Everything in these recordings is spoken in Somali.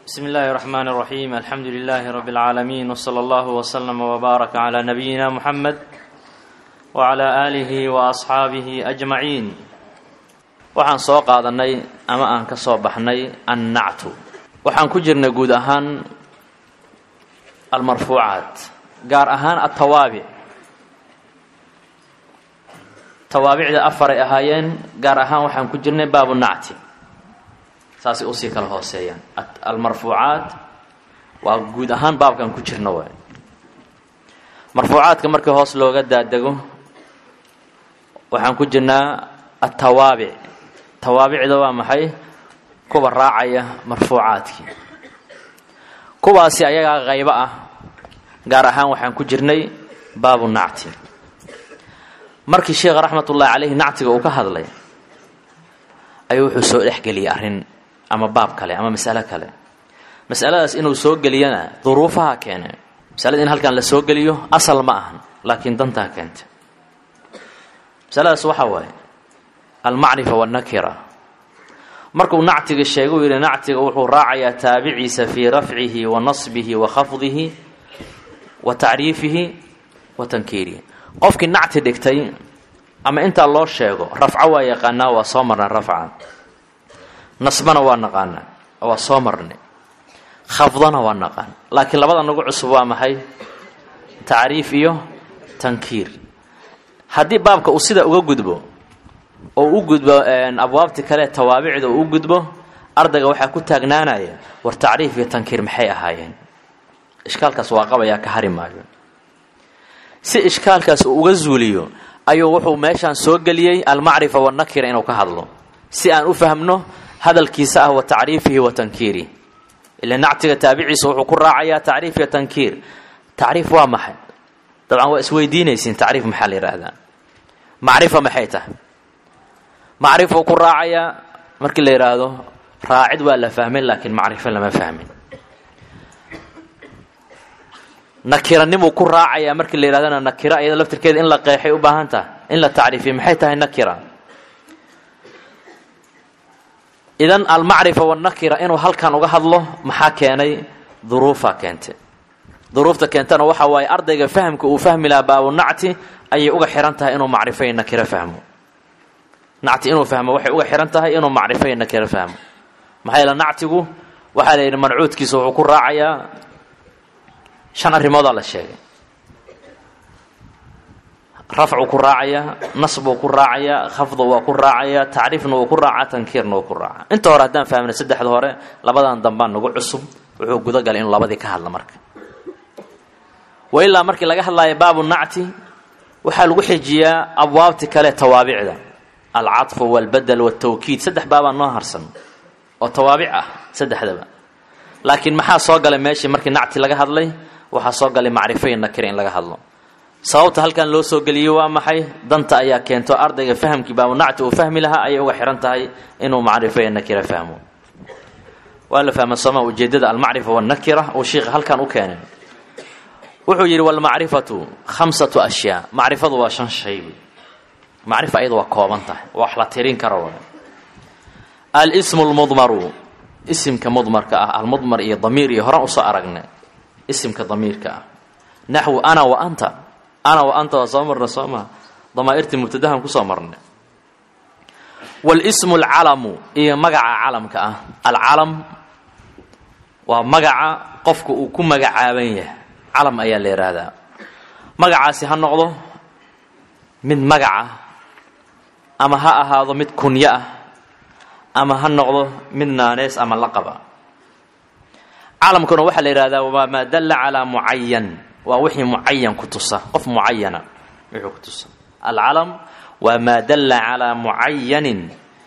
بسم الله الرحمن الرحيم الحمد لله رب العالمين وصلى الله وسلم وبارك على نبينا محمد وعلى آله وأصحaabihi أجمعين waxaan soo qaadanay ama aan ka soo baxnay annactu waxaan ku jirnay guud ahaan almarfuucaat gaar ahaan atawaabic tawaabicda afaray ahaayeen gaar ahaan waxaan ku jirnay baabu nacti saasay usii kala hooseeyaan almarfuucaat waa guud ahaan baabkan ku jirna waay marfuucaadka markii hoos looga daadego waxaan ku jirnaa atawaabic tawaabicda waa maxay kuwa raacaya marfuucaadkii kuwaasi ayagaa qaybo ah gaar ahaan waxaan ku jirnay baabu nacti markii sheekha raxmatullaahi caleyhi nactiga uu ka hadlay ayuu wuxuu soo dhexgeliyay arrin ama baab kale ama masalo kale masaladaas inuu soo geliyana duruufaha keene masalada in halkan la soo geliyo asal ma ahan laakiin dantaa keentay masaladaas waxaa waaye almacrifa wannakira markuu nactiga sheegay uu yidhi nactiga wuxuu raacayaa taabiciisa fii rafcihi wa nasbihi wa khafdihi wa tacriifihi wa tankiirihi qofkii nacti dhigtay ama intaa loo sheego rafco waa yaqaanaa waa soo marnay rafca nasbana waa naqaana waa soo marnay khafdana waa naqaan laakiin labada nagu cusub waa maxay tacriif iyo tankiir haddii baabka uu sida uga gudbo oo u gudbo abwaabti kale tawaabicda uu u gudbo ardayga waxaa ku taagnaanaya war tacriif iyo tankiir maxay ahaayeen ishkaalkaas waa qabayaa ka hari maayo si ishkaalkaas uu uga zuuliyo ayuu wuxuu meeshaan soo geliyey almacrifa wannakira inuu ka hadlo si aan u fahmno hadalkiisa ah wa tacriifihi wa tankiirihi ila nactiga taabiciisa wuxuu ku raacayaa tacriif iyo tankiir tacriif waa maxay dabcan waa isweydiinaysiin tacriif maxaa la yidhaahdaa macrifa maxay tahay macrifuu ku raacayaa markii la yidhaahdo raacid waa la fahmay laakiin macrifo lama fahmin nakiranimuu ku raacayaa markii la yidhahdana nakira iyada laftirkeeda in la qeexay u baahan tahay in la tacriifiyo maxay tahay nakira idan almacrifa wannakira inuu halkan uga hadlo maxaa keenay duruufaa keentay duruufta keentana waxa waaye ardayga fahamka uu fahmi lahaa baabu nacti ayay uga xihan tahay inuu macrifo iyo nakiro fahmo nacti inuu fahmo waxay uga xihan tahay inuu macrifo iyo nakiro fahmo maxaa yeele nactigu waxaa la yidhi mancuudkiisa wuxuu ku raacayaa shan arrimoodaa la sheegay rafcuu ku raacayaa nasbuu ku raacayaa khafdu waa ku raacayaa tacriifna wuu ku raacaa tankiirna wuu ku raacaa inta hore haddaan fahmna saddexda hore labadan dambaan nagu cusub wuxuu gudagalay inuu labadii ka hadla marka wa ilaa markii laga hadlaayo baabu nacti waxaa lagu xijiyaa abwaabti kale tawaabicda alcadfu walbadel waltawkiid saddex baabaa noo harsan oo tawaabic ah saddexdaba laakiin maxaa soo galay meeshii markii nacti laga hadlay waxaa soo galay macrifo iyo nakira in laga hadlo sababta halkan loo soo geliyey waa maxay danta ayaa keento ardayga fahamkii baabunacti uu fahmi lahaa ayay uga xihan tahay inuu macrifo iyo nakira fahmo waa la fahma sooma ujeedada almacrifa wannakira uu sheikha halkan u keenay wuxuu yidhi walmacrifatu khamsatu ashyaa macrifadu waa shan shay macrifa ayada waa kooban tahay wax la tirin karo wa alsmu lmudmaru isimka mudmarka ah almudmar iyo damiir iyo horan usoo aragnay isimka damiirka ah naxwu ana wa anta ana wa anta waa soo marna soo maa damaa'irtii mubtadahan kusoo marnay walismu alcalamu iyo magaca calamka ah alcalam waa magaca qofka uu ku magacaaban yahay calam ayaa la yidhaahdaa magacaasi ha noqdo mid magaca ama ha ahaado mid kunyo ah ama ha noqdo mid naanees ama laqaba calamkuna waxaa la yidhahdaa waa maa dalla calaa mucayan waa wixii mucayan ku tusa qof mucayana wuxuu ku tusa alcalam waa maa dalla calaa mucayanin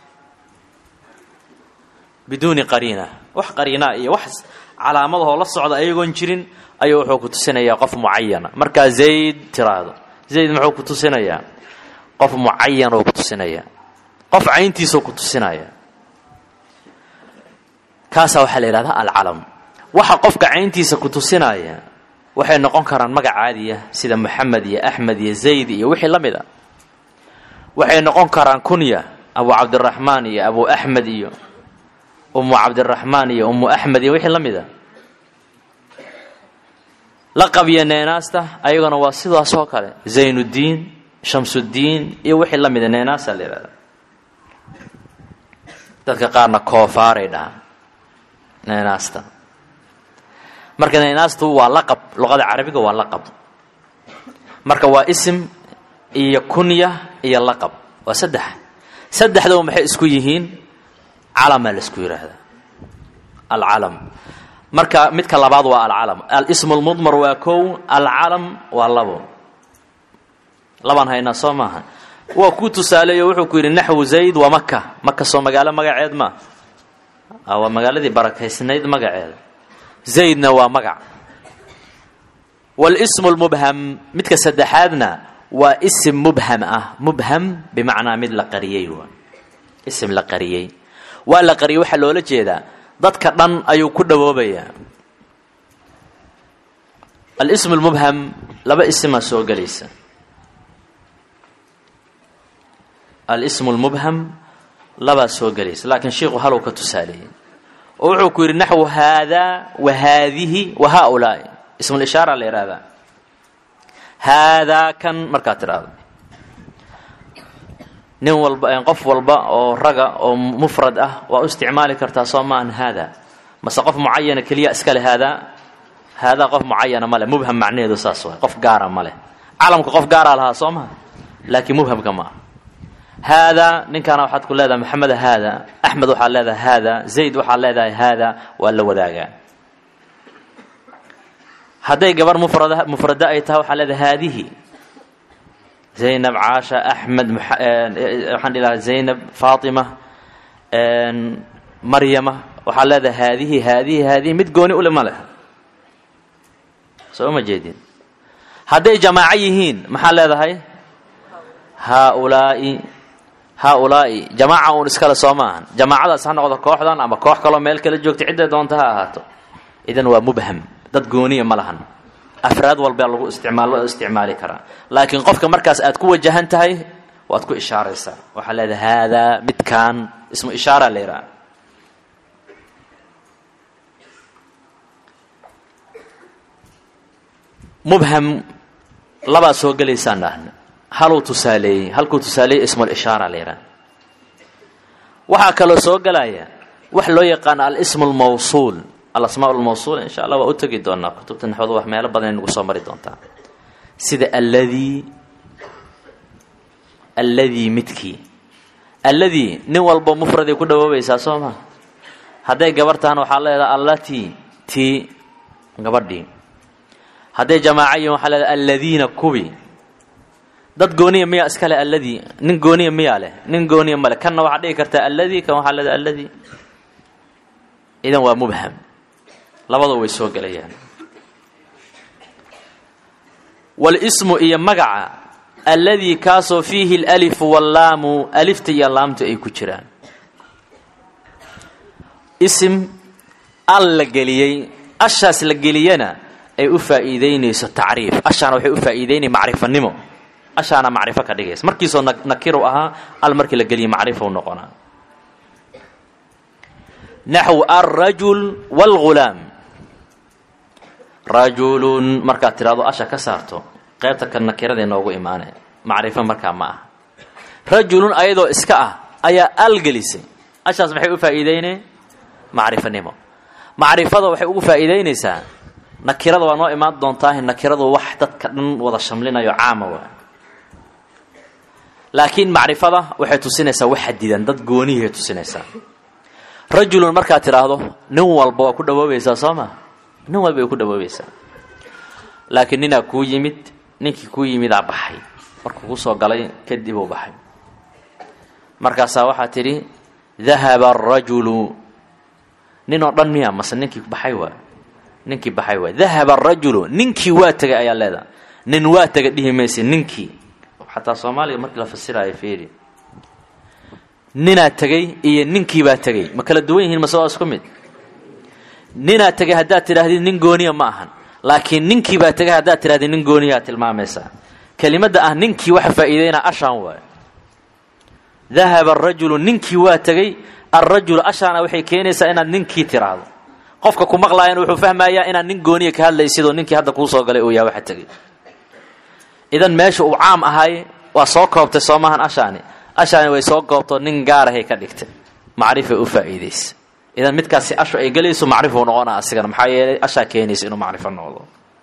biduuni qariina wax qariinaa iyo wax calaamadahoo la socda ayagoon jirin ayuu wuxuu ku tusinayaa qof mucayana markaa zayd tiraahdo zayd muxuu ku tusinayaa qof mucayan oo ku tusinaya qof cayntiisoo ku tusinaya kaasaa waxaa la yidhahdaa alcalam waxa qofka cayntiisa ku tusinaya waxay noqon karaan magac caadiya sida moxamed iyo axmed iyo zayd iyo wixii la mid a waxay noqon karaan kunya abu cabdiraxmaan iyo abu axmed iyo ummu cabdiraxmaan iyo ummu axmed iyo wixii la mid a laqab iyo neenaasta ayaguna waa sidaas oo kale zaynuddiin shamsuddiin iyo wixii la mida neenaasa la yihahda dadka qaarna koofaaray dhahaan neenaasta marka neenaastu waa laqab luqada carabiga waa laqab marka waa isim iyo kunya iyo laqab waa saddex saddexdaba maxay isku yihiin calamaa la isku yidhaahdaa alcalam marka midka labaad waa alcalam alismu lmudmar waa kow alcalam waa labo labaan haynaa soo maaha waa ku tusaaleeyo wuxuu ku yidhi naxwu zayd waa maka maka soo magaalo magaceed ma waa magaaladii barakaysnayd magaceeda zaydna waa magac walismu lmubham midka saddexaadna waa isim mubham ah mubham bimacnaa mid la qariyey waa isim la qariyey waa la qariyey waxaa loola jeedaa dadka dhan ayuu ku dhawoobayaa alism lmubham laba isimaa soo gelaysa alismu lmubham labaa soo gelaysa laakiin shiiku halow ka tusaaleeyey oo wuxuu ku yidhi naxwu haadaa wa haadihi wa haaulaai ismulishaara la yidhahdaa haadaa kan markaad tidhaahdo nin walba qof walba oo raga oo mufrad ah waa u isticmaali kartaa soo maahan haadaa mase qof mucayana keliya iskale haadaa haadaa qof mucayana male mubham macnaheedu saas waay qof gaara ma leh calamka qof gaaraa lahaa soo maha laakiin mubhamka ma ah haadaa ninkaana waxaad ku leedahay maxamed haada axmed waxaad leedahay haada zayd waxaad leedahay haada waa la wadaagaa hadday gabar mufrad mufrada ay tahay waxaa leedahay haadihi zaynab caasha axmed waxaan dhihi lahaa zaynab faatima maryama waxaad leedahay haadihi haadihi haadihi mid gooni ule ma leh soo ma jeedin hadday jamaaco yihiin maxaa leedahay haaulaai haaulaai jamaaca uun iskale soo maahan jamaacadaas ha noqdo kooxdan ama koox kaloo meel kala joogta cidday doonta ha ahaato idan waa mubham dad gooniya ma lahan afraad walbaa lagu isticmaal loo isticmaali karaa laakiin qofka markaas aad ku wajahan tahay waad ku ishaaraysaa waxaa leedahay haadaa midkaan ismu ishaara la yidhaha mubham labaa soo gelaysaan dhahna haluu tusaaleeyey halkuu tusaaleeyey ismulishaara la yidhaha waxaa kaloo soo gelaya wax loo yaqaano alismu lmawsuul alasmaa lmawsuul insha allah waa u tegi doonaa kutubta naxwada wax meelo badan nagu soo mari doontaa sida alladii alladii midkii alladii nin walba mufraday ku dhawoobaysaa soo maa hadday gabar tahana waxaa leedahay allatii tii gabadhii hadday jamaaca yihin waxaa leedahay alladiina kubi dad gooniya miyaa iskale alladii nin gooniya miyaa leh nin gooniya male kanna waxaad dhigi kartaa alladii kan waxaa leedahay alladii idan waa mubham labadoo way soo gelayaan walismu iyo magaca alladii kaasoo fiihi alalifu wallaamu alifta iyo laamtu ay ku jiraan isim al la geliyey ashaas la geliyana ay u faa'iideynayso tacriif ashaana waxay u faa'iideynaya macrifanimo ashaana macrifo ka dhigaysa markiisoo nakiru ahaa al markii la geliyay macrifou noqonaa naxw alrajul wاlgulaam rajulun markaad tidhahdo asha ka saarto qaybta ka nakirada noogu imaanay macrifo markaa ma ah rajulun ayadoo iska ah ayaa al gelisay ashaas maxay u faa'iideynay macrifanimo macrifada waxay ugu faa'iideynaysaa nakirada waa noo imaan doontaa nakiradu wax dadka dhan wada shamlinayo caama waa laakiin macrifada waxay tusinaysaa wax xadidan dad goonihiay tusinaysaa rajulun markaad tidhaahdo nin walba waa ku dhawoobaysaa soo ma nin walba way ku dhawoobaysaa laakiin ninaa kuu yimid ninkii kuu yimidaa baxay markuu kusoo galay kadib uu baxay markaasaa waxaa tidhi dahaba arajulu nin oo dhan miya mase ninkii baxay waa ninkii baxay waa dahaba arajulu ninkii waa tegay ayaa leedaha nin waa tegay dhihi maysa ninkii xataa soomaaliga markii la fasiraayo fiiri ninaa tegey iyo ninkiibaa tegey ma kala duwan yihiin mase waa isku mid ninaa tegey haddaad tidhaahdid nin gooniya ma ahan laakiin ninkiibaa tegey haddaad tidhahdid nin gooniyaa tilmaamaysaa kelimadda ah ninkii waxa faa'iideynaa ashaan waayo dahaba arajulu ninkii waa tegey alrajulu ashaana waxay keenaysaa inaad ninkii tiraahdo qofka ku maqlaayana wuxuu fahmayaa inaad nin gooniya ka hadlaysidoo ninkii hadda kuu soo galay uu yaha waxa tegay idan meesha uu caam ahay waa soo koobtay soo maahan ashaani ashaani way soo koobto nin gaarahay ka dhigtay macrifay u faa'iidaysa idan midkaasi ashu ay gelayso macrifuu noqona asigana maxaa yeelay ashaa keenaysa inuu macrifo noqdo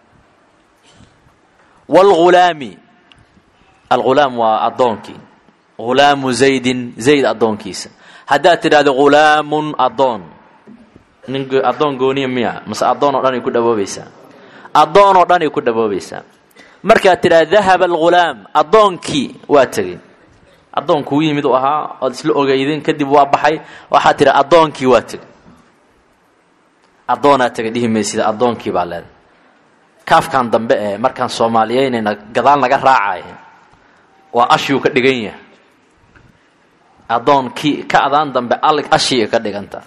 wlghulaami alghulaam waa addoonkii ghulaamu zaydin zayd addoonkiisa haddaad tidhahdo ghulaamun addoon nin addoon gooniya miya mase addoon oo dhan ay ku dhawoobaysaa addoon oo dhan ay ku dhawoobaysaa markaad tidhahdo dahaba alghulaam addoonkii waa tegey addoon kuu yimid u ahaa ood isla ogeydeen kadib waa baxay waxaad tidhi addoonkii waa tegey addoonaa tegay dhihi maysida addoonkii baa leeday kaafkan dambe ee markaan soomaaliyeynayna gadaal naga raacaya waa ashiyuu ka dhigan yahay addoonkii ka adaan dambe ashii ka dhiganta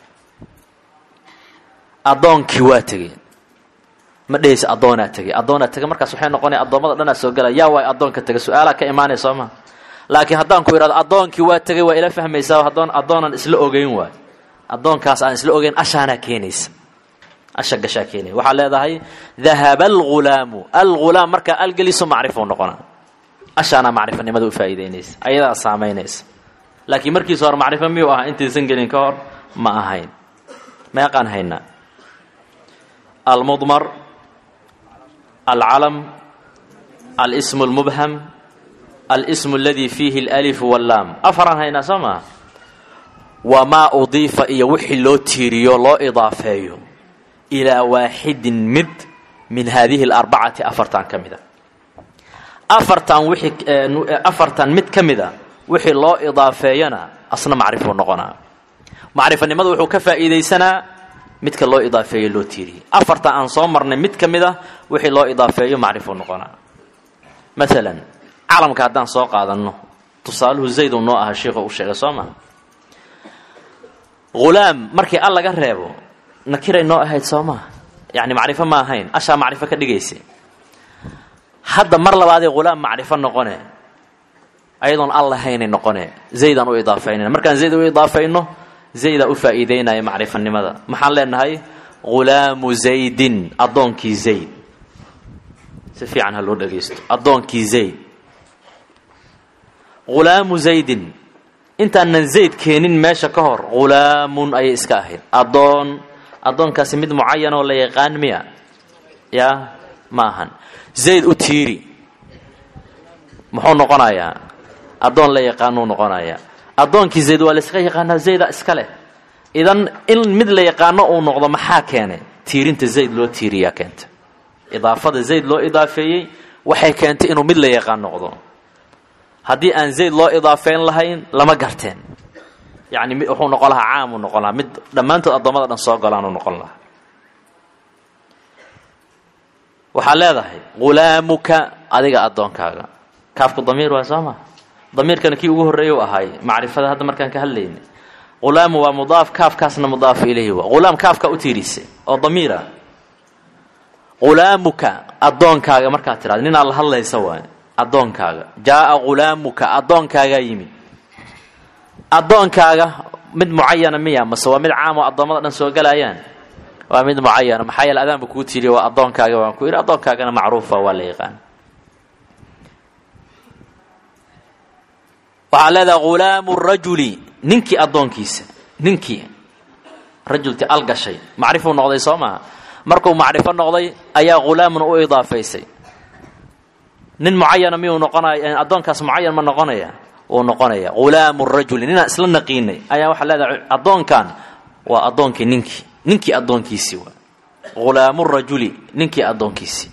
addoonkii waa tegey ma dhehaysa addoonaa tegey addoonaa tegey markaas waxay noqonaya addoommada dhanaa soo galaya yaa waay addoonka tegay su-aalaa ka imaanaya soo maa laakiin haddaan ku idhahdo addoonkii waa tegey waa ila fahmaysaa addoon addoonan isla ogeyn waay addoonkaas aan isla ogeyn ashaanaa keenaysa asha gashaa keenaya waxaa leedahay dahaba alghulaamu alghulaam markaa algeliso macrifou noqona ashaanaa macrifanimada u faa'iidaynaysa ayadaa saamaynaysa laakiin markiisa hore macrifo miyuu ahaa intaysan gelin ka hor ma ahayn meeqaan haynaa almudmar alcalam alsmu lmubham alsmu aladi fiihi alif wallaam afaraan haynaa soo maha wamaa udiifa iyo wixii loo tiiriyo loo idaafeeyo ilaa waaxidin mid min haadihi alarbacati afartan ka mida afartan wixii afartan mid ka mida wixii loo idaafeeyana asna macrifuu noqonaa macrifanimada wuxuu ka faa'iidaysanaa midka loo idaafeeyo loo tiiriyey afartan aan soo marnay mid ka mid a wixii loo idaafeeyo macrifuu noqonaa maalan calamka haddaan soo qaadanno tusaaluhu zayd uu noo ahaa sheikhu u sheegay soo maha hulaam markii al laga reebo nakiray noo ahayd soo maha yacni macrifo ma ahayn ashaa macrifo ka dhigaysa hadda mar labaadee hulaam macrifo noqone ayadoon al lahaynay noqone zaydaan u idaafeynayna markaan zayd u idaafayno zaydaa u faa'iideynaya macrifanimada maxaan leenahay hulaamu zaydin addoonkii zayd si fiican ha loo dhagaysto addoonkii zayd hulaamu zaydin intaanan zayd keenin meesha ka hor hulaamun ayay iska ahayd addoon addoonkaasi mid mucayan oo la yaqaan miya yaa ma ahan zayd u tiiri muxuu noqonayaa addoon la yaqaanuu noqonayaa addoonkii zayd waa la iska yaqaanaa zayda iska leh idan in mid la yaqaano uu noqdo maxaa keenay tiirinta zayd loo tiiriyaa keenta idaafada zayd loo idaafeeyey waxay keentay inuu mid la yaqaan noqdo haddii aan zayd loo idaafeyn lahayn lama garteen yacni wuxuu noqon lahaa caamuu noqon lahaa mid dhammaantood addoommada dhan soo galaanuu noqon lahaa waxaad leedahay hulaamuka adiga addoonkaaga kaafku damiir waa soo maa damiirkana kii ugu horreeya u ahaay macrifada hadda markaan ka hadlaynay hulaamu waa mudaaf kaafkaasna mudaafu ilayhi waa hulaam kaafka u tiirisay oo damiira hulaamuka addoonkaaga markaad tidhahdo ninaad la hadlaysa waay addoonkaaga jaaa hulaamuka addoonkaagaa yimid addoonkaaga mid mucayana miya mase waa mid caam oo addoommada dhan soo galaayaan waa mid mucayana maxaa yeele adaanba kuu tiiriya waa addoonkaaga waan ku yidhi addoonkaagana macruufa waa la yaqaan waxaa leedaha hulaamu rajuli ninkii addoonkiisa ninkii rajulti al gashay macrifuu noqday soo maha markuu macrifo noqday ayaa hulaamun u idaafaysay nin mucayana miyuu noqonaya addoonkaas mucayan ma noqonaya wuu noqonaya hulaamu rajuli ninaan isla naqiinay ayaa waxaa leedahay addoonkan waa addoonkii ninkii ninkii addoonkiisii waa hulaamu rajuli ninkii addoonkiisii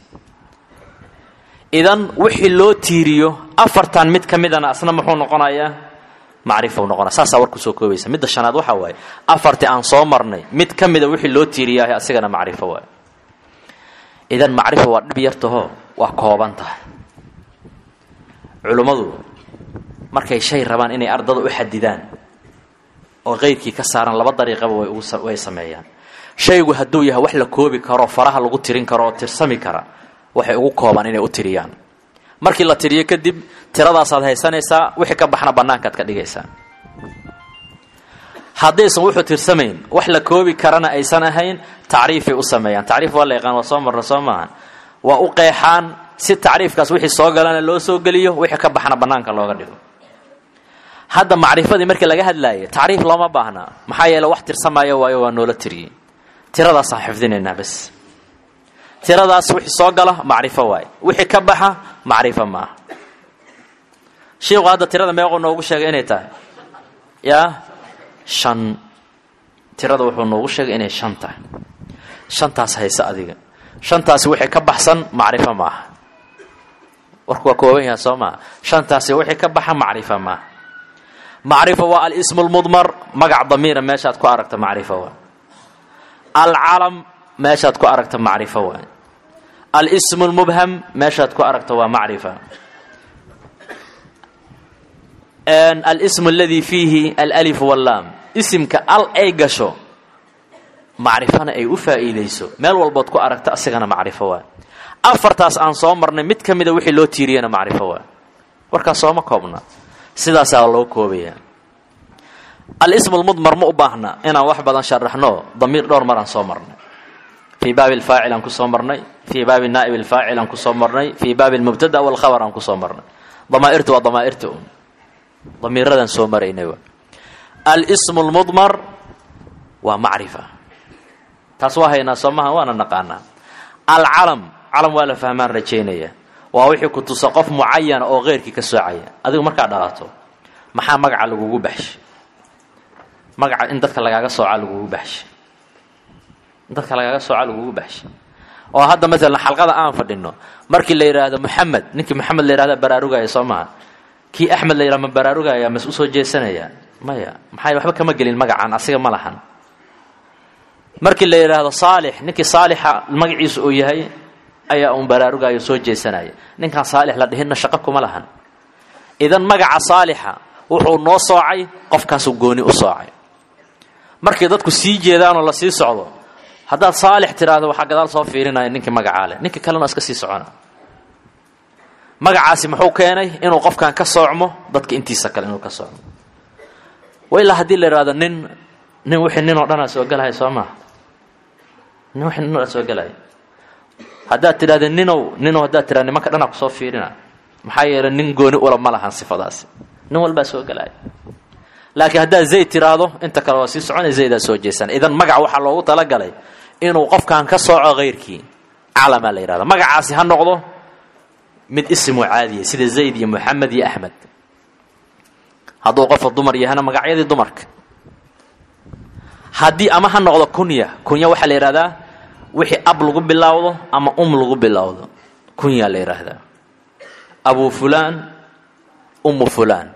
idan wixii loo tiiriyo afartan mid ka midana asna muxuu noqonayaa macrifou noqonaya saasaa war kusoo koobaysa midda shanaad waxaa waaye afartii aan soo marnay mid ka mida wixii loo tiiriyaahay asigana macrifo waay idan macrifo waa dhib yartaho waa kooban tahay culummadu markay shay rabaan inay ardada u xadidaan oo qeydkii ka saaran laba dariiqaba way sameeyaan shaygu hadduu yahay wax la koobi karo faraha lagu tirin karo oo tirsami kara waxay ugu koobaan inay u tiriyaan markii la tiriyo kadib tiradaasaad haysanaysaa wixii ka baxna bannaankaad ka dhigaysaa haddaysan wuxuu tirsamayn wax la koobi karana aysan ahayn tacriifay u sameeyaan tacriif waa la yaqaan waa soo marna soo maahan waa u qeexaan si tacriifkaas wixii soo galana loo soo geliyo wixii ka baxna bannaanka looga dhigo hadda macrifadii markii laga hadlaayay tacriif looma baahna maxaa yeele wax tirsamaayo waayo waa noola tiriyey tiradaasaan xifdinaynaa bas tiradaas wixii soo gala macrifo waaye wixii ka baxa macrifo maaha shiiku hadda tirada meequu noogu sheegay inay tahay yaa shan tirada wuxuu noogu sheegay inay shan tahay shantaas hayse adiga shantaasi wixii ka baxsan macrifo maaha warku waa kooban yaha soo maaha shantaasi wixii ka baxa macrifo maaha macrifo waa alismu lmudmar magac damiira meeshaad ku aragta macrifo waa alcalam meeshaad ku aragta macrifo waa alismu lmubham meeshaad ku aragta waa macrifa alismu aladii fiihi alif wallaam isimka al ay gasho macrifana ay u faa'iidayso meel walbood ku aragta asigana macrifo waa afartaas aan soo marnay mid ka mida wixii loo tiiriyana macrifo waa warkaas sooma koobna sidaasaa loo koobaya alismu lmudmar ma u baahna inaan wax badan sharaxno damiir dhowr maraan soo marnay fii baabi lfaacil aan kusoo marnay fii baabi naa'ib alfaacil aan kusoo marnay fii baabi lmubtada walkhabar aan kusoo marnay damaa'irtu waa damaa'irta un damiiradaan soo maraynay waa alismu lmudmar waa macrifa taas waa haynaa soo maha waana naqaanaa alcalam calam waa la fahmaan rajaynaya waa wixii ku tusa qof mucayana oo keyrkii ka soocaya adigu markaa dhalato maxaa magaca lagugu baxshay magaca in dadka lagaaga sooca lagugu baxshay in dadka lagaaga sooca lagugu baxshay oo hadda maalan xalqada aan fadhino markii la yidhaahdo moxamed ninkii moxamed la yidhahda baraarugaya soo maha kii axmed la yidhahdo ma baraarugaya mas usoo jeesanaya maya maxay waxba kama gelin magacan asiga ma lahan markii la yidhaahdo saalix ninkii saalixa magaciisu uu yahay ayaa uun baraarugayo soo jeesanaya ninkaan saalix la dhihinna shaqo kuma lahan idan magaca saalixa wuxuu noo soocay qofkaasuu gooni u soocay markay dadku sii jeedaanoo la sii socdo haddaad saalix tiraahdo waxaa gadaal soo fiirinaya ninkii magacaa leh ninkii kalena iska sii socona magacaasi muxuu keenay inuu qofkan ka soocmo dadka intiisa kale inuu ka soocmo wa ilaa haddii la yidhahdo nin nin wixii nin oo dhanaa soo gelaya soo maha nin wixii nin o dhan soo gelaya haddaad tidhahda ninow ninow haddaad tidhahda nimanka dhanaa kusoo fiirina maxaa yeelay nin gooni ula ma lahan sifadaasi nin walbaa soo gelaya laakiin haddaad zayd tiraahdo inta kale waa sii socona zaydaa soo jeesan idan magac waxaa loogu talagalay inuu qofkan ka sooco kayrkii calamaa la yidhahda magacaasi ha noqdo mid ismu caadiya sida zayd iyo moxamed iyo axmed hadduu qofka dumar yahana magacyadii dumarka haddii ama ha noqdo kunya kunya waxaa la yidhahdaa wixii ab lagu bilowdo ama um lagu bilowdo kunyaa la yidhaahdaa abu fulaan ummu fulaan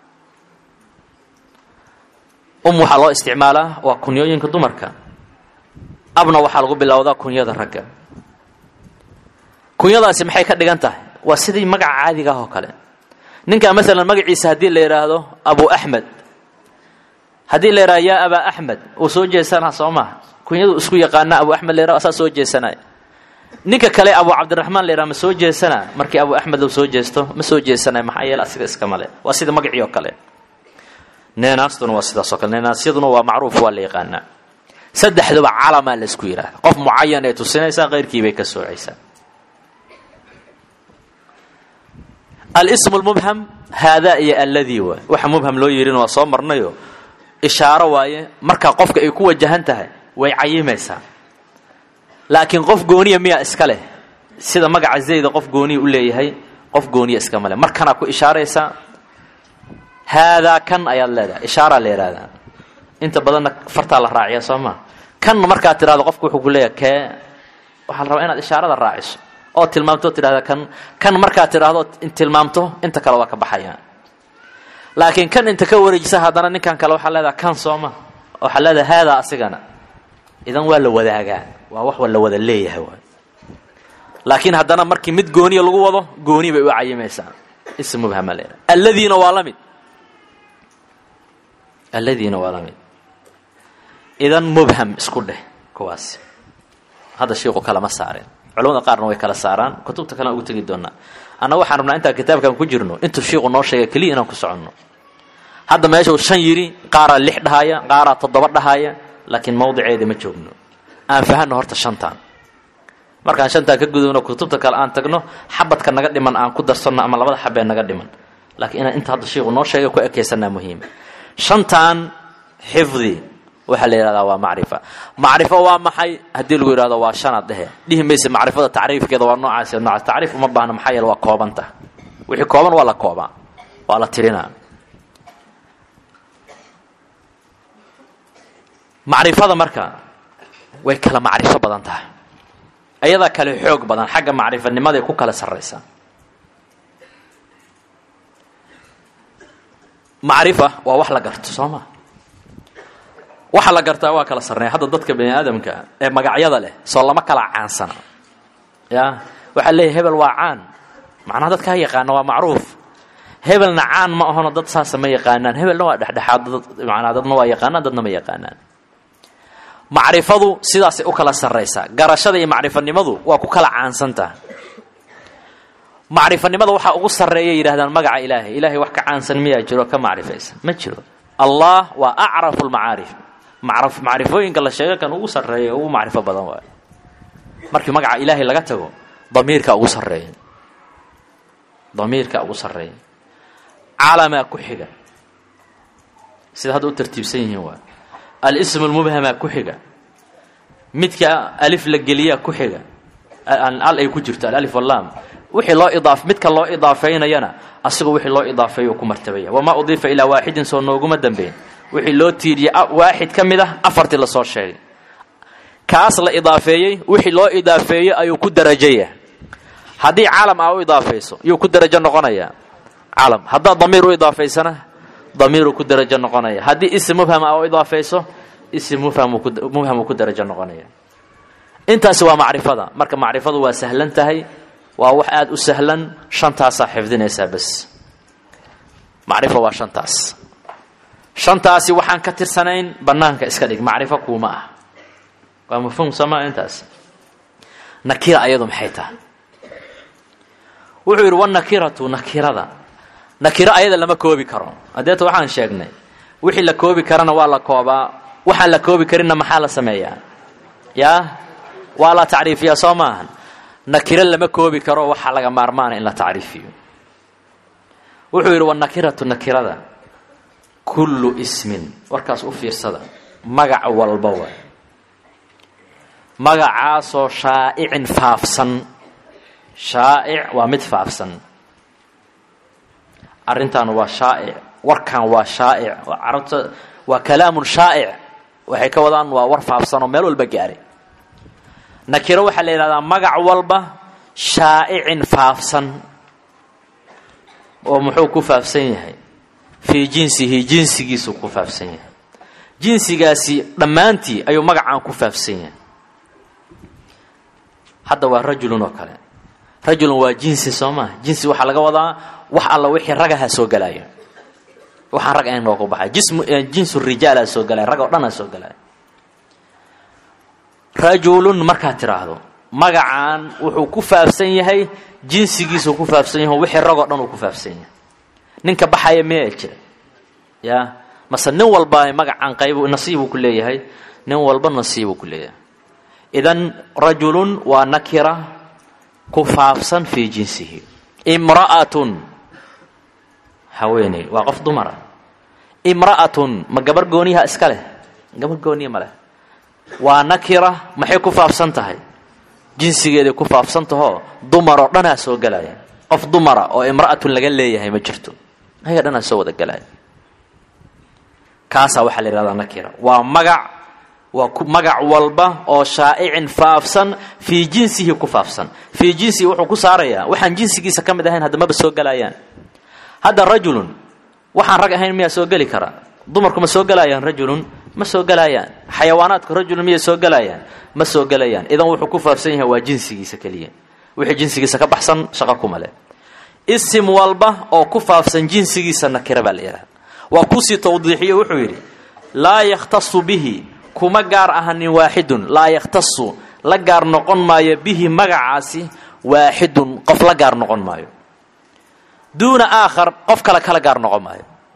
um waxaa loo isticmaalaa waa kunyooyinka dumarka abna waxaa lagu bilowdaa kunyada ragga kunyadaasi maxay ka dhigan tahay waa sidii magaca caadiga ah oo kale ninkaa maalan magaciisa haddii la yidhaahdo abu axmed haddii la yidhahdo yaa abaa axmed uu soo jeesanaa soo maha kunyadu isku yaqaana abu axmed la yidhahdo asaa soo jeesanaya ninka kale abu cabdiraxmaan la yidhahdo ma soo jeesanaa markii abu axmed uu soo jeesto ma soo jeesanaya maxaa yeele asiga iska male waa sida magacii oo kale neenaastuna waa sidaas oo kale neenaasyaduna waa macruuf waa la yaqaanaa saddexduba calamaa la isku yidhahda qof mucayan ee tusinaysaa keyrkii bay ka soocaysaa alismu lmubham haadaa iyo alladii waay waxa mubham loo yidhina waa soo marnayo ishaaro waaye markaa qofka ay ku wajahan tahay way cayimaysaa laakiin qof gooniya miyaa iska leh sida magaca zayda qof gooniya u leeyahay qof gooniya iska male markanaa ku ishaaraysaa haadaa kan ayaad leedahay ishaaraa la yidhahdaa inta badanna fartaa la raaciya soo maa kan markaad tidhahdo qofku wuxuu ku leeyahay kee waxaa la rabaa inaad ishaarada raaciso oo tilmaamto tidhahda kan kan markaad tidhaahdo tilmaamto inta kale waa ka baxayaan laakiin kan inta ka wareejisa haddana ninkan kale waxaa leedaha kan sooma waxaa leedaha haadaa asigana idan waa la wadaagaa waa wax wa la wada leeyahay waay laakiin haddana markii mid gooniya lagu wado gooni bay u cayimaysaa ism mubhama leedaha alladiina waa la mid alladiina waa la mid idan mubham isku dheh kuwaasi hadda shiiku kalama saareen culamada qaarna way kala saaraan kutubta kalena ugu tegi doonaa anna waxaan rabnaa intaan kitaabkan ku jirno intuu shiiku noo sheegay keliya inaan ku soconno hadda meeshuu shan yidhi qaaraa lix dhahaya qaaraa toddoba dhahaya laakiin mawdiceeda ma joogno aan fahanno horta shantaan markaan shantaan ka gudubno kutubta kale aan tagno xabadka naga dhiman aan ku darsanno ama labada xabee naga dhiman laakiin inaan inta hadda shiiku noo sheegay ku ekaysanaa muhiim shantaan xifdi waxaa la yidhahdaa waa macrifa macrifo waa maxay haddii lagu yidhahdo waa shanaad dhehe dhihi mayse macrifada tacriifkeeda waa noocaas noocaas tacriif uma baahna maxaa yeele waa koobanta wixii kooban waa la koobaa waa la tirinaa macrifada marka way kala macrifo badan tahay ayadaa kale xoog badan xagga macrifanimadaay ku kala sarraysaa macrifa waa wax la garto soo ma waxa la gartaa waa kala sarreeya hadda dadka bani aadamka ee magacyada leh soo lama kala caansana ya waxaa leeyahy hebel waa caan macnaha dadkaa yaqaana waa macruuf hebelna caan ma ahono dad saasa ma yaqaanaan hebelna waa dhexdhexaad manaa dadna waa yaqaanaan dadna ma yaqaanaan macrifadu sidaasay u kala sarraysaa garashada iyo macrifanimadu waa ku kala caansantaha macrifanimada waxaa ugu sarreeya yidhahdaan magaca ilaahay ilaahay wax ka caansan miyaa jiro ka macrifaysa ma jiro allah waa acrafu lmacaarif macrifooyinka la sheega kan ugu sarreeya ugu macrifo badan waayo markii magaca ilaahay laga tago damiirka ugu sarreeya damiirka ugu sarreeya calamaa ku xiga sida hadda u tartiibsan yihiin waa alism lmubhamaa ku xiga midka alif la geliyaa ku xiga al ay ku jirto alalif wallaam wixii loo idaaf midka loo idaafeynayana asigoo wixii loo idaafeeyo ku martabaya wamaa udiifa ilaa waaxidin soo nooguma dambeyn wixii loo tiiriyey waaxid ka mid ah afartii lasoo sheegay kaas la idaafeeyey wixii loo idaafeeyey ayuu ku darajaya haddii calam aa u idaafayso yuu ku darajo noqonayaa calam haddaad damiir u idaafaysana damiiruu ku darajo noqonaya haddii isim mubham aa u idaafayso isim mubhamuu ku darajo noqonaya intaasi waa macrifada marka macrifadu waa sahlan tahay waa wax aada u sahlan shantaasaa xifdinaysaa bas macrifo waa shantaas shantaasi waxaan ka tirsanayn bannaanka iska dhig macrifo kuuma ah waa mafhuum somaa intaas nakira ayadu maxay tahay wuxuu yidhi wanakiratu nakirada nakiro ayada lama koobi karo hadeeta waxaan sheegnay wixii la koobi karana waa la koobaa waxaan la koobi karinna maxaa la sameeyaa yaa waa la tacriifiyaa soo maahan nakiro lama koobi karo waxaa laga maarmaana in la tacriifiyo wuxuu yidhi wanakiratu nakirada kullu ismin warkaas u fiirsada magac walba waay magacaasoo shaa'icin faafsan shaa'ic waa mid faafsan arrintan waa shaa'ic warkan waa shaa'ic carabta waa kalaamun shaa'ic waxay ka wadaan waa war faafsan oo meel walba gaaray nakiro waxaa la yidhahdaa magac walba shaa'icin faafsan oo muxuu ku faafsan yahay fii jinsihi jinsigiisuu ku faafsan yahay jinsigaasi dhammaantii ayuu magacaan ku faafsan yahay hadda waa rajulun oo kale rajulun waa jinsi soo maa jinsi waxaa laga wadaa wax alla wixii ragaha soo galaayo waxaan rag ahayn noogu baxay jismu jinsu rijaalaa soo galaya rag oo dhanaa soo galaya rajulun markaad tidhaahdo magacaan wuxuu ku faafsan yahay jinsigiisuu ku faafsan yahay wixii rag oo dhan uu ku faafsan yahay ninka baxaya miyaa jira ya mase nin walba magacaan qayb nasiibuu ku leeyahay nin walba nasiibuu ku leeyahay idan rajulun waa nakira ku faafsan fii jinsihi imra'atun haweeney waa qof dumara imra'atun ma gabar gooniyaha iska leh gabar gooniya ma leh waa nakira maxay ku faafsan tahay jinsigeeday ku faafsan tahoo dumaroo dhanaa soo gelaya qof dumara oo imra'atun laga leeyahay ma jirto ayaga dhanaa soo wada gelaya kaasaa waxaa la yidhahdaa nakira waa magac waa magac walba oo shaa'icin faafsan fii jinsihi ku faafsan fii jinsihi wuxuu ku saarayaa waxaan jinsigiisa ka mid ahayn hadda maba soo gelayaan hadda rajulun waxaan rag ahayn miyaa soo geli karaa dumarku ma soo gelayaan rajulun ma soo gelayaan xayawaanaadku rajulun miyay soo gelayaan ma soo gelayaan idan wuxuu ku faafsan yahay waa jinsigiisa keliya wixii jinsigiisa ka baxsan shaqo kuma leh isim walba oo ku faafsan jinsigiisa nakira baa la yidhaha waa kusii tawdiixiyo wuxuu yidhi laa yakhtasu bihi kuma gaar ahanin waaxidun laa yakhtasu la gaar noqon maayo bihi magacaasi waaxidun qof la gaar noqon maayo duuna aakhar qof kale kala gaar noqon maayo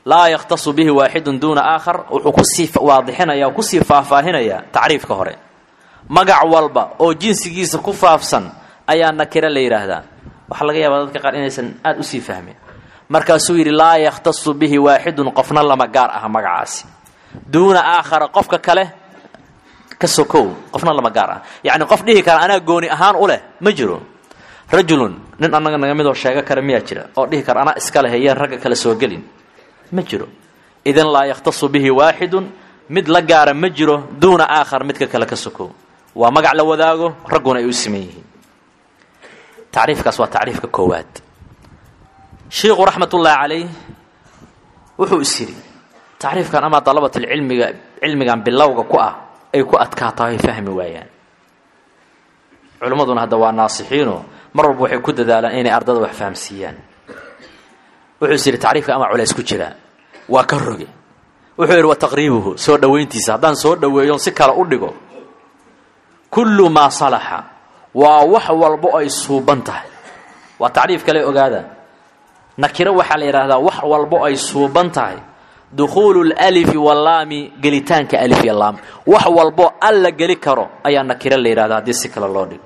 laa yakhtasu bihi waaxidun duuna aakhar wuxuu kusii waadixinaya kusii faahfaahinaya tacriifka hore magac walba oo jinsigiisa ku faafsan ayaa nakiro la yidhaahdaa waxaa laga yaabaa dadka qaar inaysan aada usii fahmin markaasuu yidhi laa yakhtasu bihi waaxidun qofna lama gaar aha magacaasi duuna aakhara qofka kale ka sokow qofna lama gaar ah yacni qof dhihi kara anaa gooni ahaan u leh ma jiro rajulun nin annaga naga midoo sheego kara miyaa jira oo dhihi kara anaa iska leh yeen ragga kale soo gelin ma jiro idan laa yakhtasu bihi waaxidun mid la gaara ma jiro duuna aakhar midka kale ka sokow waa magac la wadaago ragguna ay u siman yihiin tacriifkaas waa tacriifka koowaad shiikhu raxmatullaahi calayh wuxuu is yidhi tacriifkan amaa dalabatulcilmiga cilmigan bilowga ku ah ay ku adkaato ay fahmi waayaan culimmaduna hadda waa naasixiino mar walba waxay ku dadaalaan inay ardada wax fahamsiiyaan wuxuu is yidhi tacriifka amaa culays ku jiraa waa ka roge wuxuu yidhi wa taqriibuhu soo dhowayntiisa haddaan soo dhoweeyon si kale u dhigo kullu maa salaxa waa wax walbo ay suuban tahay waa tacriif kale ogaada nakiro waxaa la yidhaahdaa wax walbo ay suuban tahay dukhuulu lalifi wallaami gelitaanka alif iyo laam wax walbo al la geli karo ayaa nakiro la yidhahdaa haddii si kale loo dhigo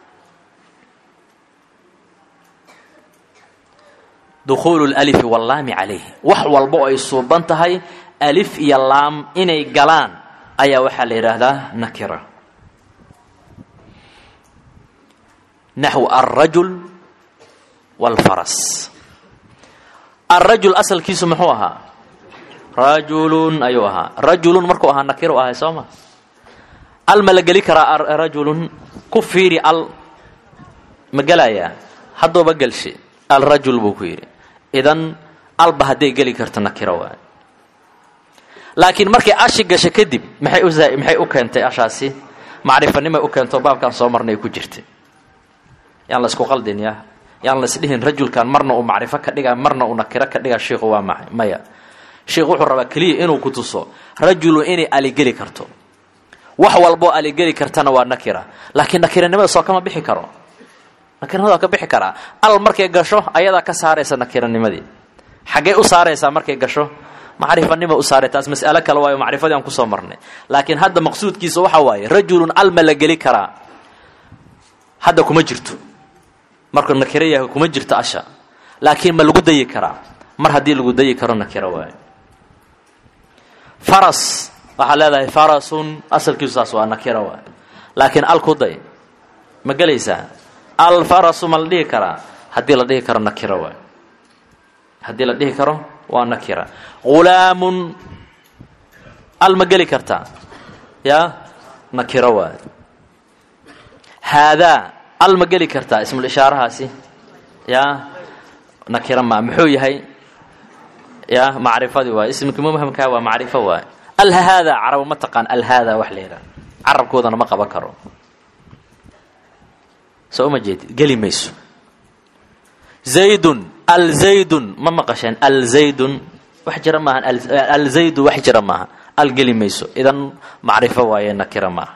dukhuulu lalifi wallaami calayh wax walbo ay suuban tahay alif iyo laam inay galaan ayaa waxaa la yidhaahdaa nakira naxw alrajul wاlfaras alrajul asalkiisu muxuu ahaa rajulun ayuu ahaa rajulun markuu ahaa nakiru ahay soo ma al ma la geli karaa rajulun ku fiiri al ma gelayaa haddooba gelshe alrajul buu ku yidhi idan alba hadday geli karto nakiro waay laakiin markay ashi gasho kadib maxay u maxay u keentay ashaasi macrifanimay u keento baabkan soo marnay ku jirtay yaan la isku qaldin ya yaan la isdhihin rajulkan marna uu macrifo ka dhiga marna uu nakiro ka dhiga shiikhu waa maxay maya sheikhu wuxuu rabaa keliya inuu ku tuso rajulu inay aligeli karto wax walboo aligeli kartana waa nakira laakiin nakiranimada soo kama bixi karo nakiranimada waa ka bixi karaa al markay gasho ayadaa ka saaraysa nakiranimadii xaggee u saaraysaa markay gasho macrifanima u saaray taas mas'alo kale waayo macrifadii aan kusoo marnay laakiin hadda maqsuudkiisa waxa waaye rajulun al ma la geli karaa hadda kuma jirto markuu nakiro yahay kuma jirto asha laakiin ma lagu dayi karaa mar haddii lagu dayi karo nakiro waayo faras waxaa leedahay farasun asalkiisu saas waa nakiro waayo laakiin al ku day ma gelaysaa alfarasu ma la dhihi karaa haddii la dhihi karo nakiro waayo haddii la dhihi karo waa nakira ghulaamun al ma geli kartaa yaa nakiro waayo haadaa al ma geli kartaa ismul ishaarahaasi yaa nakiro maa muxuu yahay ya macrifadii waay ismka mubhamkaa waa macrifo waay alhaada carabo ma taqaan alhaada wax la yidhaha carabkoodana ma qaban karo soo uma jeedid geli mayso zaydun alzaydun ma maqasheen alzaydun wax jira maaha alzaydu wax jira maaha al geli mayso idan macrifo waaye nakira maaha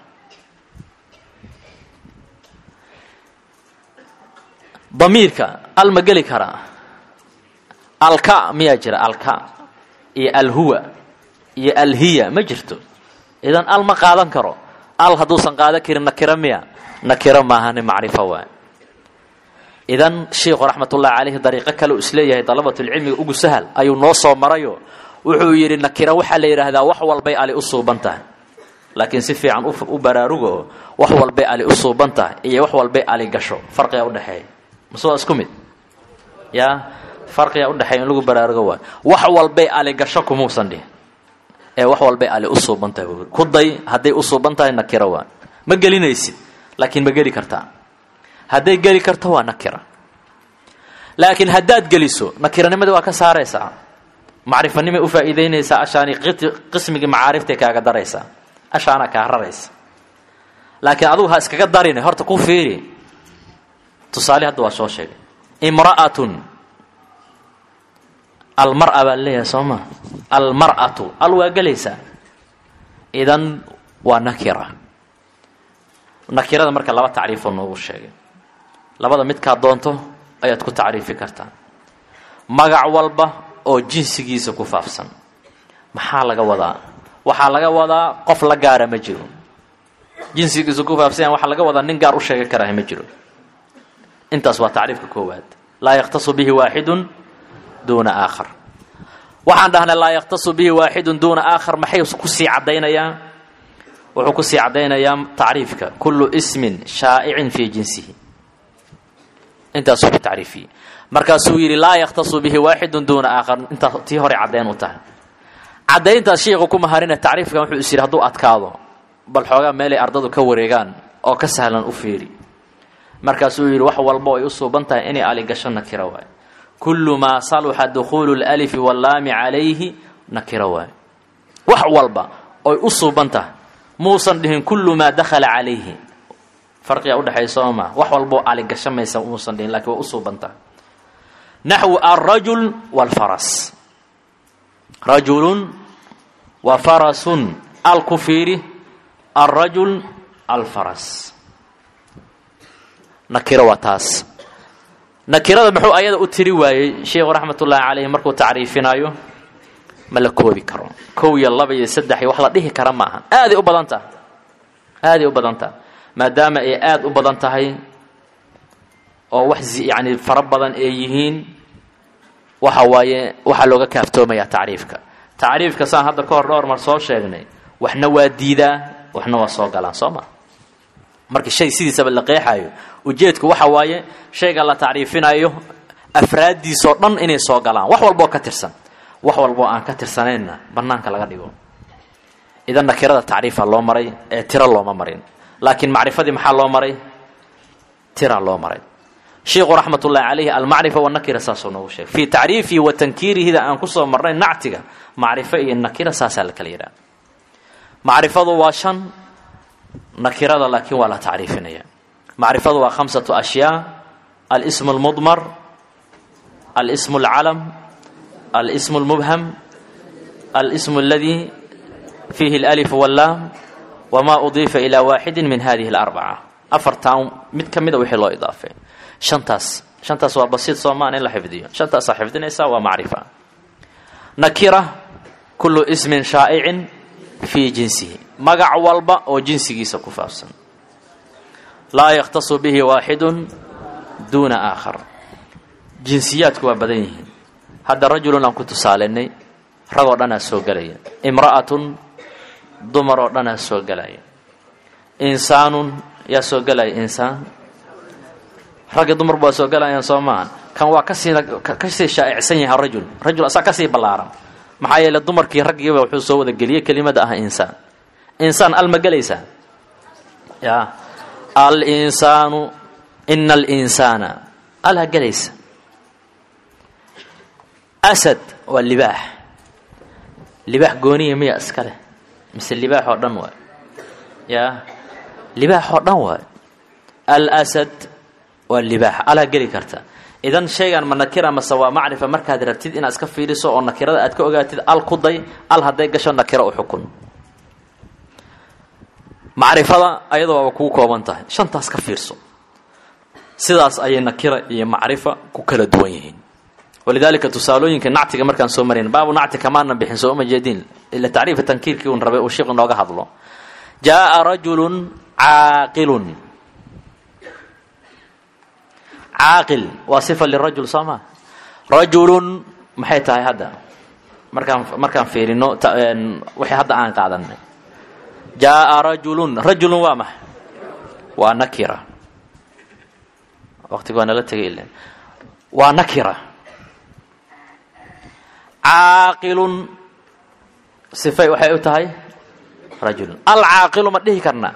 damiirka al ma geli karaa alka miyaa jira alka iyo alhuwa iyo alhiya ma jirto idan al ma qaadan karo al hadduusan qaadan karin nakiro miya nakiro maahani macrifo waay idan sheikhu raxmatullahi caleyhi dariiqo kale uu isleeyahay dalabatulcilmiga ugu sahal ayuu noo soo marayo wuxuu yidhi nakiro waxaa la yidhaahdaa wax walbay ali u suuban tahay laakiin si fiican u baraarugo wax walbay ali u suuban tahay iyo wax walbay ali gasho farqiga udhexeeya mase waa isku mid yaa farqiga udhexeeya in lagu baraarugo waay wax walbay ali gasho kumuusan dhihin ee wax walbay ali u suuban tahay buu ku day hadday u suuban tahay nakiro waa ma gelinaysid laakiin ma geli kartaa hadday geli karto waa nakira laakiin haddaad geliso nakiranimadii waa ka saaraysaa macrifanimay u faa'iidaynaysaa ashaani qismigii macaariftay kaaga daraysaa ashaana kaa raraysa laakiin adugu ha iskaga darine horta ku fiiri tusaale hadda waa soo sheegay imra'atun almara baa leeyahay soo ma almar'atu al waa gelaysaa idan waa nakira nakirada marka laba tacriifoo noogu sheegay labada midkaad doonto ayaad ku tacriifi kartaa magac walba oo jinsigiisa ku faafsan maxaa laga wadaa waxaa laga wadaa qof la gaara ma jiro jinsigiisa ku faafsan waxaa laga wadaa nin gaar u sheegi karaah ma jiro intaas waa tacriifka koowaad laa yakhtasu bihi waaxidun duuna aakhar waxaan dhahnay laa yakhtasu bihi waaxidun duuna aakhar maxay kusii caddaynayaa wuxuu kusii caddaynayaa tacriifka kullu ismin shaa'icin fii jinsihi intaasuu ku tacriifiyey markaasuu yidhi laa yakhtasu bihi waaxidun duuna aakhar intaas tii hore caddayn u tahay caddayntaas sheikhu ku maharina tacriifkan wuxuu is yidhi hadduu adkaado bal xoogaa meelay ardadu ka wareegaan oo ka sahlan u fiiri markaasuu yidhi wax walbo ay u suuban tahay inay aligasho nakiro waayo kullu maa saluxa dukhuulu lalifi wallaami calayhi nakiro waayo wax walba oy u suuban tahay muusan dhihin kullu maa dakhala calayhi farqiga udhexeeya soo maa wax walboo aligasho maysa muusan dhihin lakiin waa u suuban tahay naxwu alrajul waalfaras rajulun wa farasun alku fiiri alrajul alfaras nakiro waa taas nakirada muxuu ayada u tiri waayey sheikhu raxmatullaahi calayhi markuu tacriifinayo ma la koobi karo kow iyo laba iyo saddex iyo wax la dhihi kara maaha aaday u badan tahay aaday u badan tahay maadaama ay aada u badan tahay oo wax yacni fara badan ay yihiin waxa waaye waxaa looga kaaftoomayaa tacriifka tacriifka saan hadda ka hor dhowr mar soo sheegnay waxna waa diidaa waxna waa soo galaan soo ma marka shay sidiisaba la qeexaayo ujeedku waxa waaye shayga la tacriifinayo afraaddiisoo dhan inay soo galaan wax walboo ka tirsan wax walboo aan ka tirsanaynna bannaanka laga dhigo idan nakirada tacriifa loo maray ee tiro looma marin laakiin macrifadii maxaa loo maray tira loo maray sheikhu raxmat ullahi calayhi almacrifa wanakira saasuu noogu sheegay fii tacriifihi wa tankiirihida aan kusoo marnay nactiga macrifo iyo nakira saasaa la kala yidhaha macrifadu waa shan nakirada laakiin waa la tacriifinaya macrifadu waa khamsatu ashyaa alsmu اlmudmar alsmu اlcalam alsmu اlmubham alsmu اladii fiihi اlalif wاllaam wma udiifa ilaa waaxidi min hadihi اlarbaca afartan mid ka mida wixii loo idaafay shantaas shantaas waa basiid soomaan in la xifdiyo shantaasaa xifdinaysaa waa macrifa nakira kullu ismin shaa'icin fii jinsihi magac walba oo jinsigiisa ku faafsan laa yakhtasu bihi waaxidun duuna aakhar jinsiyaadku waa badan yihiin hadda rajulun aan ku tusaalaynay ragoo dhanaa soo gelaya imra'atun dumar oo dhanaa soo gelaya insaanun yaa soo gelaya insaan ragga dumarba waa soo gelayaan soo maahan kan waa kasii kasii shaa'icsan yahay rajul rajul asaa kasii ballaaran maxaa yeele dumarkii raggiiba wuxuu soo wada geliyey kelimada ah insaan insaan al ma gelaysaa ya al insaanu ina alinsaana alha gelaysa asad waa libaax libaax gooniya miya iska leh mise libaax oo dhan waay ya libaax oo dhan waay alasad waa libaax alha geli karta idan shaygan ma nakira mase waa macrifa markaad rabtid inaad iska fiiriso oo nakirada aad ka ogaatid al ku day al hadday gasho nakiro u xukun macrifada ayada waaba kugu kooban tahay shantaas ka fiirso sidaas ayay nakira iyo macrifa ku kala duwan yihiin walidaalika tusaalooyinka nactiga markaan soo marayn baabu nacti kamaanan bixin soo uma jeedin ila tacriifa tankiirkii un rabay uu sheikhu nooga hadlo jaaa rajulun caaqilun caaqil waa sifa lirajul soo maa rajulun maxay tahay hadda markaan markaan fiirino wixii hadda aan qaadanay jaaa rajulun rajulun waa maxa waa nakira waqtiga waa nala tegay ilen waa nakira caaqilun sifay waxay u tahay rajulun alcaaqilu ma dhihi karnaa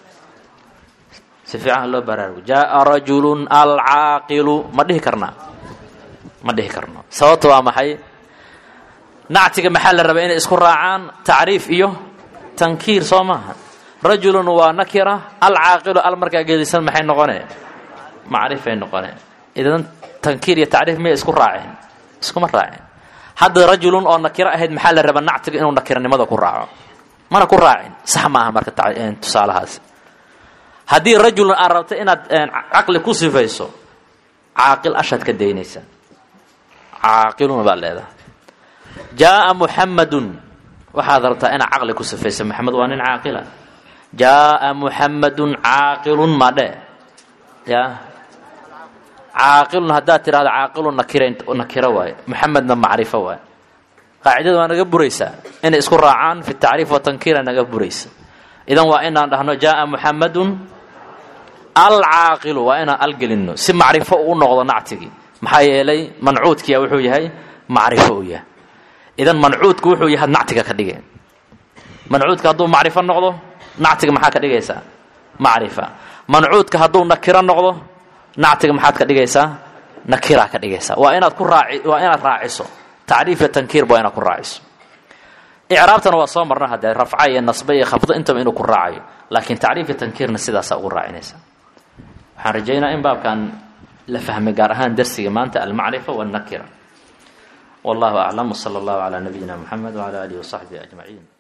si fiican loo baraarugo jaaa rajulun alcaaqilu ma dhihi karnaa ma dhihi karno sababta waa maxay nactiga maxaa la rabaa inay isku raacaan tacriif iyo tankiir soo maaha rajulun waa nakira alcaaqilu al markaa gedisan maxay noqone macrifay noqone idan tankiir iyo tacriif miyay isku raaceen iskuma raaceen hadda rajulun oo nakiro ahayd maxaa la rabaa nactiga inuu nakiranimada ku raaco mana ku raacin sax maaha marka tusaalahaas haddii rajulun aad rabto inaad caqli ku sifayso caaqil ashaad ka daynaysa caaqiluna baad leedahay jaaa muxamadun waxaad rabtaa inaad caqli ku sifaysa maxamed waa nin caaqila jaaa muxamadun caaqilun madhe ya caaqilun haddaad tidhahdo caaqilun nakira nakiro waaye muxamedna macrifo waaye qaacidada waa naga buraysaa inay isku raacaan fi tacriif watankiira naga buraysa idan waa inaan dhahno jaaa muxamadun alcaaqilu waa inaan algelinno si macrifo u noqdo nactigii maxaa yeelay mancuudkiya wuxuu yahay macrifo u yahay idan mancuudku wuxuu yahay nactiga ka dhige mancuudka hadduu macrifo noqdo nactiga maxaa ka dhigaysaa macrifa mancuudka hadduu nakiro noqdo nactiga maxaad ka dhigaysaa nakiraa ka dhigaysaa waa inaad ku raaci waa inaad raaciso tacriif iyo tankiirba waa inaad ku raaciso icraabtana waa soo marna haddee rafca iyo nasbe iyo khafdo intaba inuu ku raacayo laakiin tacriif iyo tankiirna sidaasaa ugu raacinaysa waxaan rajaynaa in baabkan la fahmay gaar ahaan darsiga maanta almacrifa wاlnakira wallahu aclam wsala allahu calaa nabiyina muxamed wcala alihi wasaxbihi ajmaciin